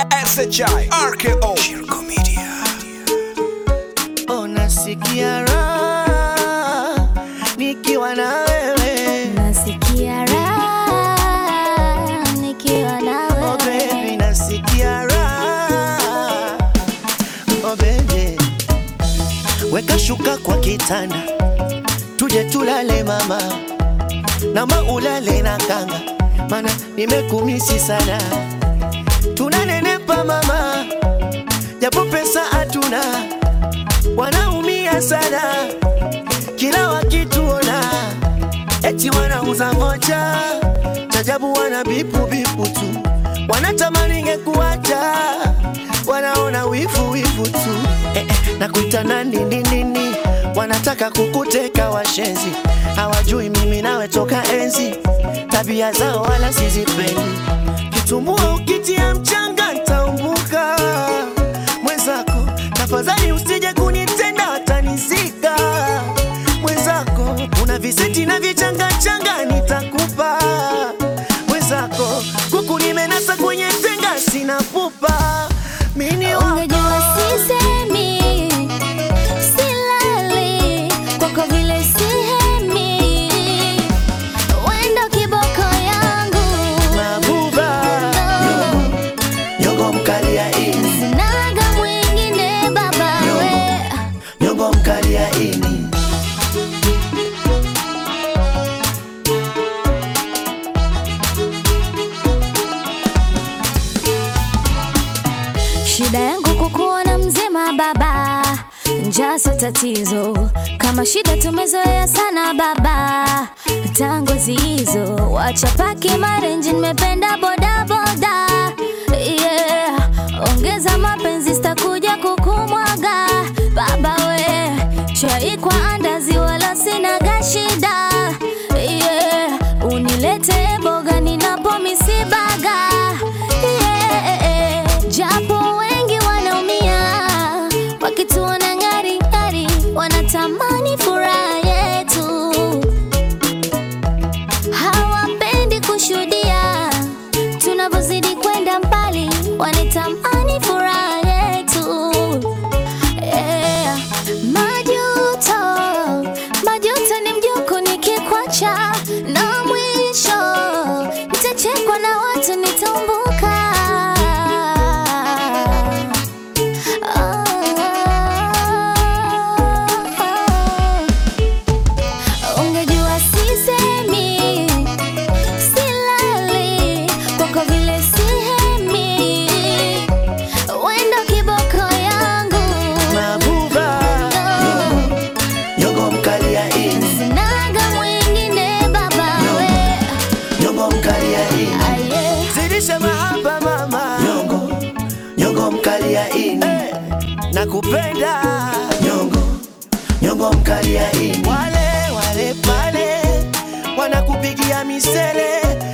SHI RKO Shirko Media Unasikia raha nikiwa na wewe Nasikia raha nikiwa na oh wewe. baby, nasikia raha oh baby, weka shuka kwa kitanda tuje tulale mama, nama ulale na kanga, mana nimekumisi sana, tunanenepa mama, japo pesa hatuna, wanaumia sana kila wakituona eti wanauza moja chajabu, wana bipu bipu tu, wanatamani ngekuacha, wanaona wivu wivu tu eh, eh, na kuita nani nini nini, wanataka kukuteka washenzi, hawajui mimi nawe toka enzi, tabia zao wala sizipendi, kitumbua ukitia mchanga ntaumbuka mwenzako, tafadhali usije kunitenda watanizika mwenzako, una viseti na vichangachanga nitakupa mwenzako, kuku nimenasa kwenye tenga sina pupa mini wako Ungejua sisemi, silali kwako vile sihemi, wendo kiboko yangu mabuba nyongo mkali ya ini sinaga mwingine baba we nyongo mkali ya ini Shida yangu kukuona mzima baba, njaa sio tatizo. Kama shida tumezoea sana baba, tangu hizo wacha paki marenji, nimependa boda boda yeah. Ongeza mapenzi, sitakuja kukumwaga baba we, chai kwa andazi, wala sinaga shida yeah. Unilete boga ninapo misibaga yeah. Japo wengi wanaumia wakituona ngari ngari, wanatamani furaha yetu, hawapendi kushuhudia tunavyozidi kwenda mbali, wanatamani furaha yetu yeah. Majuto, majuto ni mjuku nikikwacha, na mwisho nitachekwa na watu nitaumbuka. Oh, ungejua sisemi, silali kwako vile sihemi, wendo kiboko yangu mabuba nyongo mkali ya ini Sinaga mwingine baba we nyongo mkali ya ini aye zidisha mahaba mama nyongo nyongo mkali ya ini eh, nakupenda nyongo nyongo mkali ya ini wale wale pale wanakupigia misele